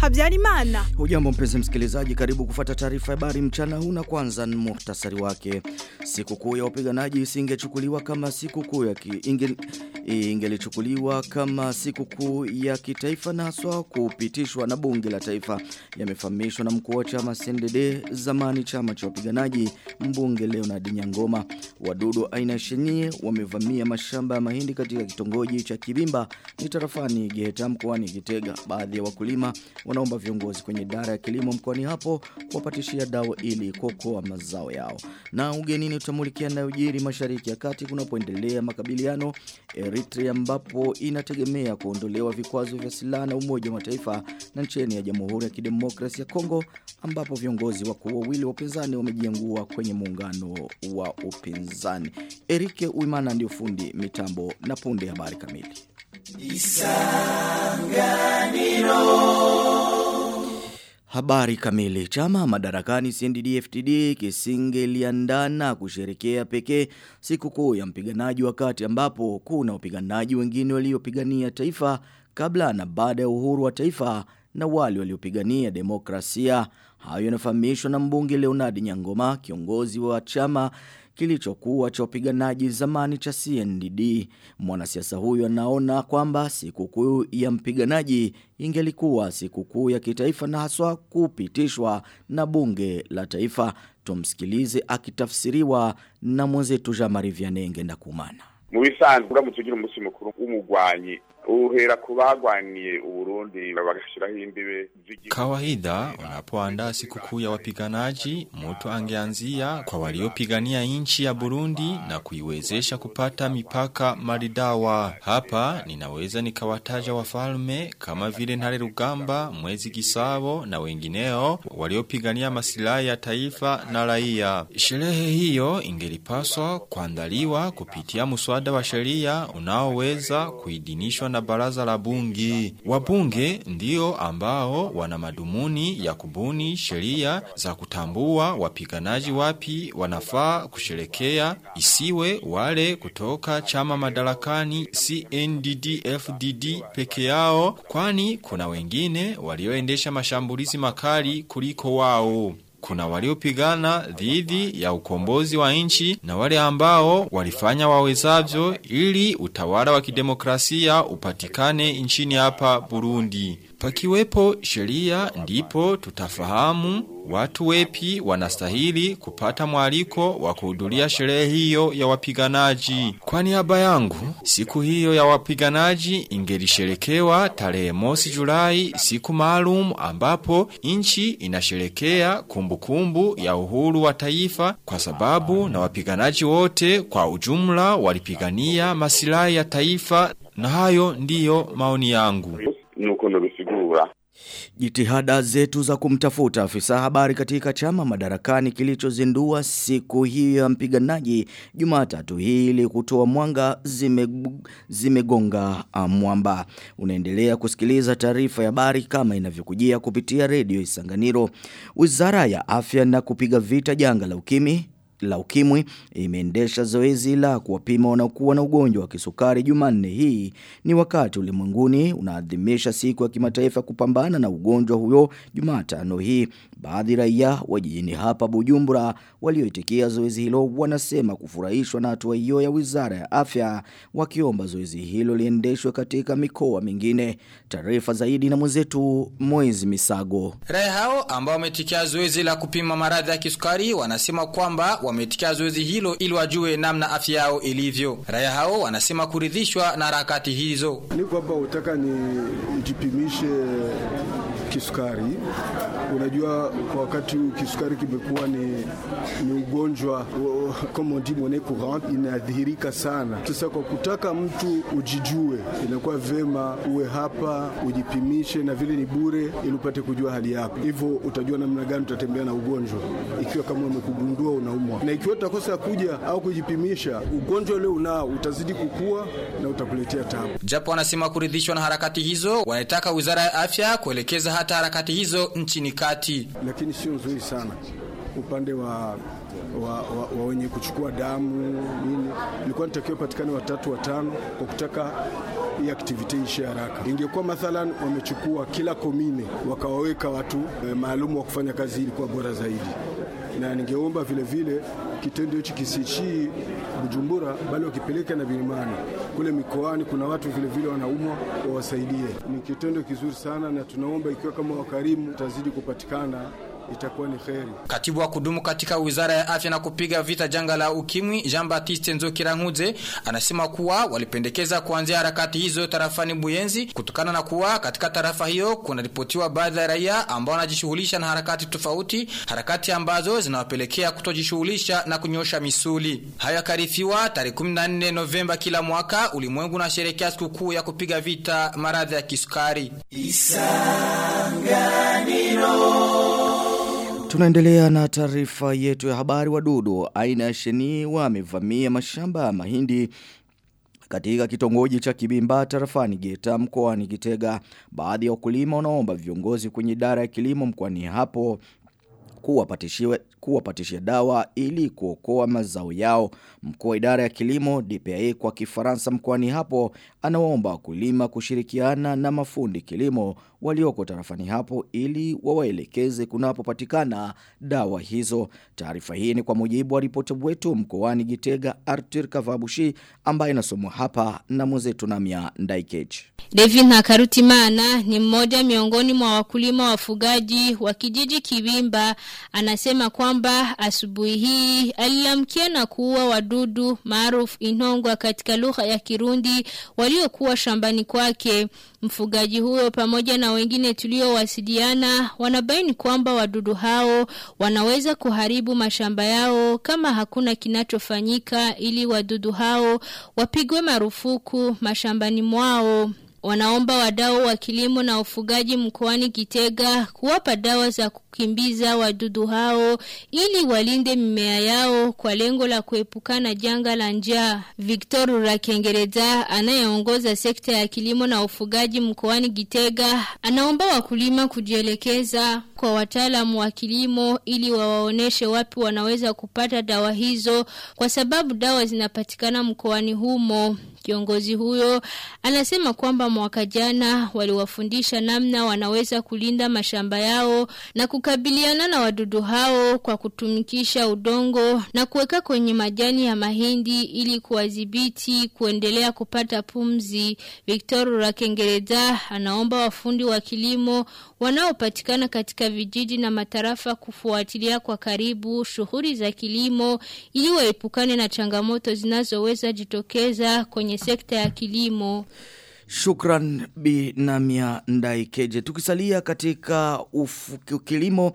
Habyarimana. Hujambo mpenzi msikilizaji, karibu kufata taarifa ya habari mchana huu na kwanza ni muhtasari wake. Sikukuu ya wapiganaji isingechukuliwa kama sikukuu ya ki, inge, ingelichukuliwa kama sikukuu ya kitaifa na haswa kupitishwa na bunge la taifa. Yamefahamishwa na mkuu wa chama CNDD zamani chama cha wapiganaji mbunge Leonard Nyangoma. Wadudu aina ya shenye wamevamia mashamba ya mahindi katika kitongoji cha Kibimba ni tarafani Giheta mkoani Gitega. Baadhi ya wakulima wanaomba viongozi kwenye idara ya kilimo mkoani hapo kuwapatishia dawa ili kuokoa mazao yao. Na ugenini utamulikia na ujiri mashariki ya kati kunapoendelea makabiliano Eritrea ambapo inategemea kuondolewa vikwazo vya silaha na Umoja wa Mataifa na nchini ya Jamhuri ya Kidemokrasia ya Kongo ambapo viongozi wakuu wawili wa upinzani wamejiangua kwenye muungano wa upinzani. Erike Uimana ndio fundi mitambo na punde habari kamili. Habari kamili. Chama madarakani CNDD-FDD kisingeliandana kusherekea pekee sikukuu ya mpiganaji wakati ambapo kuna wapiganaji wengine waliopigania taifa kabla na baada ya uhuru wa taifa na wale waliopigania demokrasia. Hayo yanafahamishwa na mbunge Leonard Nyangoma, kiongozi wa chama kilichokuwa cha wapiganaji zamani cha CNDD. Mwanasiasa huyo anaona kwamba sikukuu ya mpiganaji ingelikuwa sikukuu ya kitaifa na haswa kupitishwa na bunge la taifa. Tumsikilize akitafsiriwa na mwenzetu Jean-Marie Vianney Ngendakumana. mu bisanzwe uramutse ugira umunsi mukuru w'umugwanyi uhera ku bagwaniye uburundi bagashiraho imbibe Kawaida unapoandaa sikukuu ya wapiganaji, mtu angeanzia kwa waliopigania nchi ya Burundi na kuiwezesha kupata mipaka maridawa. Hapa ninaweza nikawataja wafalme kama vile Ntare Rugamba, Mwezi Gisabo na wengineo waliopigania masilahi ya taifa na raia. Sherehe hiyo ingelipaswa kuandaliwa kupitia muswada wa sheria unaoweza kuidinishwa na baraza la bunge. Wabunge ndio ambao wana madumuni ya kubuni sheria za kutambua wapiganaji wapi wanafaa kusherekea, isiwe wale kutoka chama madarakani CNDD-FDD peke yao, kwani kuna wengine walioendesha mashambulizi makali kuliko wao. Kuna waliopigana dhidi ya ukombozi wa nchi na wale ambao walifanya wawezavyo ili utawala wa kidemokrasia upatikane nchini hapa Burundi. Pakiwepo sheria ndipo tutafahamu watu wepi wanastahili kupata mwaliko wa kuhudhuria sherehe hiyo ya wapiganaji. Kwa niaba yangu, siku hiyo ya wapiganaji ingelisherekewa tarehe mosi Julai, siku maalum ambapo nchi inasherekea kumbukumbu ya uhuru wa taifa kwa sababu na wapiganaji wote kwa ujumla walipigania masilahi ya taifa na hayo ndiyo maoni yangu. nuko nobisigura Jitihada zetu za kumtafuta afisa habari katika chama madarakani kilichozindua siku hiyo ya mpiganaji Jumatatu hii ili kutoa mwanga zime, zimegonga mwamba. Unaendelea kusikiliza taarifa ya habari kama inavyokujia kupitia redio Isanganiro. Wizara ya Afya na kupiga vita janga la ukimwi la ukimwi imeendesha zoezi la kuwapima wanaokuwa na ugonjwa wa kisukari Jumanne hii ni wakati ulimwenguni unaadhimisha siku ya kimataifa kupambana na ugonjwa huyo Jumatano hii baadhi raia wa jijini hapa Bujumbura walioitikia zoezi hilo wanasema kufurahishwa na hatua hiyo ya Wizara ya Afya wakiomba zoezi hilo liendeshwe katika mikoa mingine taarifa zaidi na mwenzetu Moizi Misago Raia hao ambao wametikia zoezi la kupima maradhi ya kisukari wanasema kwamba wametikia zoezi hilo ili wajue namna afya yao ilivyo. Raia hao wanasema kuridhishwa na harakati hizo. Niko hapa utaka ni jipimishe kisukari. Unajua kwa wakati huu kisukari kimekuwa ni, ni ugonjwa comme on dit monnaie courante, inadhihirika sana. Sasa kwa kutaka mtu ujijue, inakuwa vema uwe hapa ujipimishe, na vile ni bure, ili upate kujua hali yako. Hivyo utajua namna gani utatembea na ugonjwa, ikiwa kama umekugundua unaumwa, na ikiwa utakosa kuja au kujipimisha, ugonjwa ule unao utazidi kukua na utakuletea tabu. Japo wanasema kuridhishwa na harakati hizo, wanataka Wizara ya Afya kuelekeza hata harakati hizo nchini kati. Lakini sio nzuri sana upande wa, wa, wa, wa wenye kuchukua damu nini, ilikuwa nitakiwa patikane watatu watano kwa kutaka hii aktivite ishe haraka. Ingekuwa mathalan wamechukua kila komine wakawaweka watu e, maalum wa kufanya kazi hii, ilikuwa bora zaidi, na ningeomba vile vile kitendo hichi kisichii Bujumbura, bali wakipeleka na vilimani kule mikoani. Kuna watu vile vile wanaumwa, wawasaidie. Ni kitendo kizuri sana, na tunaomba ikiwa kama wakarimu tazidi kupatikana itakuwa ni kheri. Katibu wa kudumu katika Wizara ya Afya na kupiga vita janga la ukimwi Jean Baptiste Nzokiranguze anasema kuwa walipendekeza kuanzia harakati hizo tarafani Buyenzi kutokana na kuwa katika tarafa hiyo kunaripotiwa baadhi ya raia ambao wanajishughulisha na harakati tofauti, harakati ambazo zinawapelekea kutojishughulisha na kunyosha misuli. Hayo yakarifiwa tarehe 14 Novemba kila mwaka ulimwengu unasherehekea sikukuu ya kupiga vita maradhi ya kisukari. Tunaendelea na taarifa yetu ya habari wadudu aina ya sheni wamevamia mashamba ya mahindi katika kitongoji cha Kibimba tarafani Geta mkoani Kitega baadhi ya wakulima wanaomba viongozi kwenye idara ya kilimo mkoani hapo kuwapatishia kuwapatishia dawa ili kuokoa mazao yao. Mkuu wa idara ya kilimo DPA kwa Kifaransa mkoani hapo anawaomba wakulima kushirikiana na mafundi kilimo walioko tarafani hapo ili wawaelekeze kunapopatikana dawa hizo. Taarifa hii ni kwa mujibu wa ripoti wetu mkoani Gitega Arthur Kavabushi ambaye inasomwa hapa na mwenzetu Namia Ndaikech. David Nakarutimana ni mmoja miongoni mwa wakulima wafugaji wa kijiji Kiwimba anasema kwamba asubuhi hii alilamkia na kuua wadudu maarufu inongwa katika lugha ya Kirundi waliokuwa shambani kwake. Mfugaji huyo pamoja na wengine tuliowasiliana wanabaini kwamba wadudu hao wanaweza kuharibu mashamba yao kama hakuna kinachofanyika ili wadudu hao wapigwe marufuku mashambani mwao. Wanaomba wadau wa kilimo na ufugaji mkoani Kitega kuwapa dawa za kukimbiza wadudu hao ili walinde mimea yao kwa lengo la kuepukana janga la njaa. Victor Rakengereza anayeongoza sekta ya kilimo na ufugaji mkoani Kitega anaomba wakulima kujielekeza kwa wataalamu wa kilimo ili wawaoneshe wapi wanaweza kupata dawa hizo kwa sababu dawa zinapatikana mkoani humo. Kiongozi huyo anasema kwamba mwaka jana waliwafundisha namna wanaweza kulinda mashamba yao na kukabiliana na wadudu hao kwa kutumikisha udongo na kuweka kwenye majani ya mahindi ili kuwadhibiti kuendelea kupata pumzi. Victor Rakengereza anaomba wafundi wa kilimo wanaopatikana katika vijiji na matarafa kufuatilia kwa karibu shughuli za kilimo ili waepukane na changamoto zinazoweza jitokeza kwenye sekta ya kilimo. Shukran binamia ndaikeje. Tukisalia katika ufu, kilimo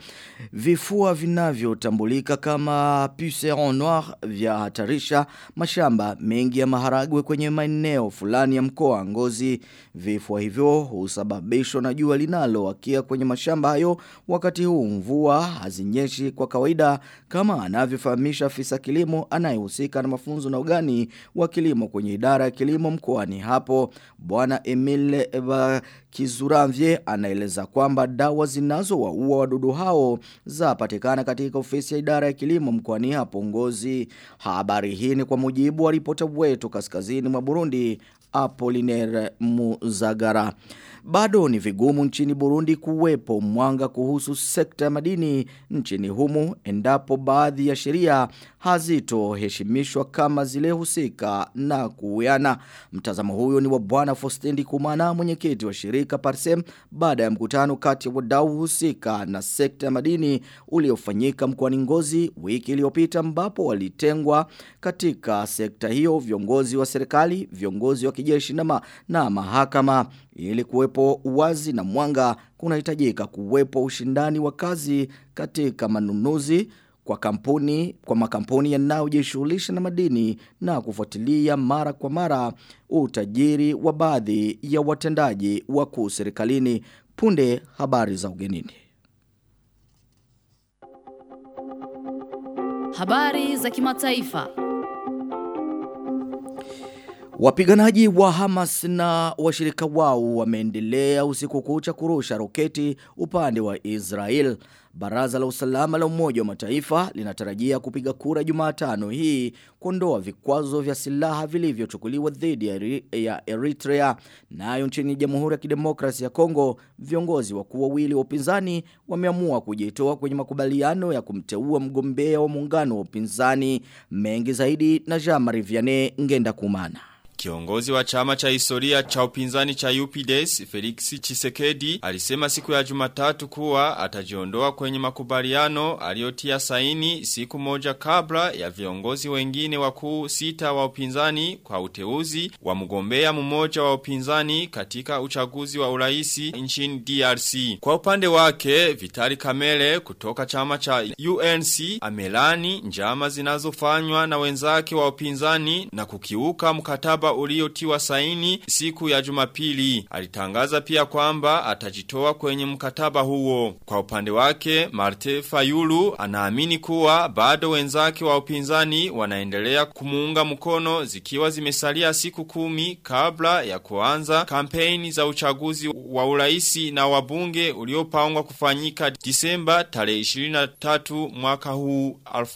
vifua vinavyotambulika kama puceron noir vya hatarisha mashamba mengi ya maharagwe kwenye maeneo fulani ya mkoa ngozi. Vifua hivyo husababishwa na jua linalowakia kwenye mashamba hayo wakati huu mvua hazinyeshi kwa kawaida kama anavyofahamisha afisa kilimo anayehusika na mafunzo na ugani wa kilimo kwenye idara ya kilimo mkoani hapo. Bwana Emile Eva Kizuramvye anaeleza kwamba dawa zinazowaua wadudu hao zapatikana katika ofisi ya idara ya kilimo mkoani hapo Ngozi. Habari hii ni kwa mujibu wa ripota wetu kaskazini mwa Burundi Apollinaire Muzagara. Bado ni vigumu nchini Burundi kuwepo mwanga kuhusu sekta ya madini nchini humu endapo baadhi ya sheria hazitoheshimishwa kama zile husika na kuwiana. Mtazamo huyo ni wa bwana Fostendi Kumana mwenyekiti wa shirika Parsem baada ya mkutano kati ya wadau husika na sekta ya madini uliofanyika mkoani Ngozi wiki iliyopita ambapo walitengwa katika sekta hiyo viongozi wa serikali, viongozi wa kijeshi na, ma, na mahakama ili kuwepo uwazi na mwanga kunahitajika kuwepo ushindani wa kazi katika manunuzi kwa kampuni kwa makampuni yanayojishughulisha na madini na kufuatilia mara kwa mara utajiri wa baadhi ya watendaji wakuu serikalini punde habari za ugenini Habari za kimataifa. Wapiganaji wa Hamas na washirika wao wameendelea usiku kucha kurusha roketi upande wa Israel. Baraza la usalama la umoja wa mataifa linatarajia kupiga kura Jumatano hii kuondoa vikwazo vya silaha vilivyochukuliwa dhidi ya Eri- ya Eritrea. Nayo nchini Jamhuri ya Kidemokrasia ya Kongo, viongozi wakuu wawili wa upinzani wameamua kujitoa kwenye makubaliano ya kumteua mgombea wa muungano wa upinzani. Mengi zaidi na Jean-Marie Vianney Ngenda Kumana. Kiongozi wa chama cha historia cha upinzani cha UPDS Felix Chisekedi alisema siku ya Jumatatu kuwa atajiondoa kwenye makubaliano aliyotia saini siku moja kabla ya viongozi wengine wakuu sita wa upinzani kwa uteuzi wa mgombea mmoja wa upinzani katika uchaguzi wa uraisi nchini DRC. Kwa upande wake Vitali Kamele kutoka chama cha UNC amelani njama zinazofanywa na wenzake wa upinzani na kukiuka mkataba uliotiwa saini siku ya Jumapili. Alitangaza pia kwamba atajitoa kwenye mkataba huo. Kwa upande wake, Marte Fayulu anaamini kuwa bado wenzake wa upinzani wanaendelea kumuunga mkono zikiwa zimesalia siku kumi kabla ya kuanza kampeni za uchaguzi wa uraisi na wabunge uliopangwa kufanyika Disemba tarehe 23 mwaka huu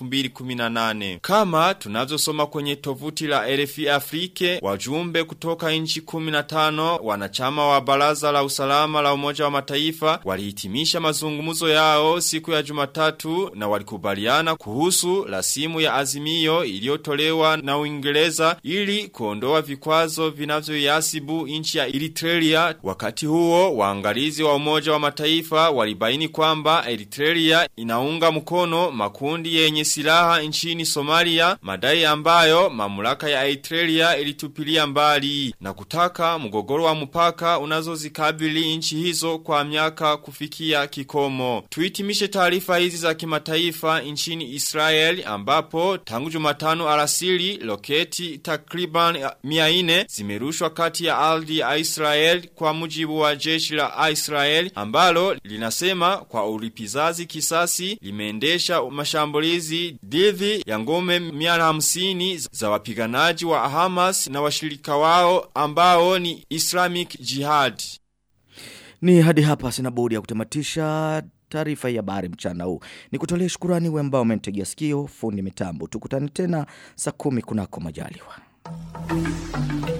2018. Kama tunavyosoma kwenye tovuti la RFI Afrike, wajumbe kutoka nchi 15 wanachama wa baraza la usalama la umoja wa mataifa walihitimisha mazungumzo yao siku ya jumatatu na walikubaliana kuhusu rasimu ya azimio iliyotolewa na Uingereza ili kuondoa vikwazo vinavyoyasibu nchi ya Eritrea. Wakati huo waangalizi wa umoja wa mataifa walibaini kwamba Eritrea inaunga mkono makundi yenye silaha nchini Somalia, madai ambayo mamlaka ya Eritrea ilitupilia mbali na kutaka mgogoro wa mpaka unazozikabili nchi hizo kwa miaka kufikia kikomo. Tuitimishe taarifa hizi za kimataifa nchini Israel ambapo tangu Jumatano alasiri loketi takriban 400 zimerushwa kati ya ardhi ya Israel kwa mujibu wa jeshi la Israel ambalo linasema kwa ulipizazi kisasi limeendesha mashambulizi dhidi ya ngome 150 za wapiganaji wa Hamas na washirika wao ambao ni Islamic Jihad. Ni hadi hapa sina budi ya kutamatisha taarifa ya habari mchana huu. Ni kutolee shukurani we ambao umenitegea sikio fundi mitambo. Tukutane tena saa kumi kunako majaliwa.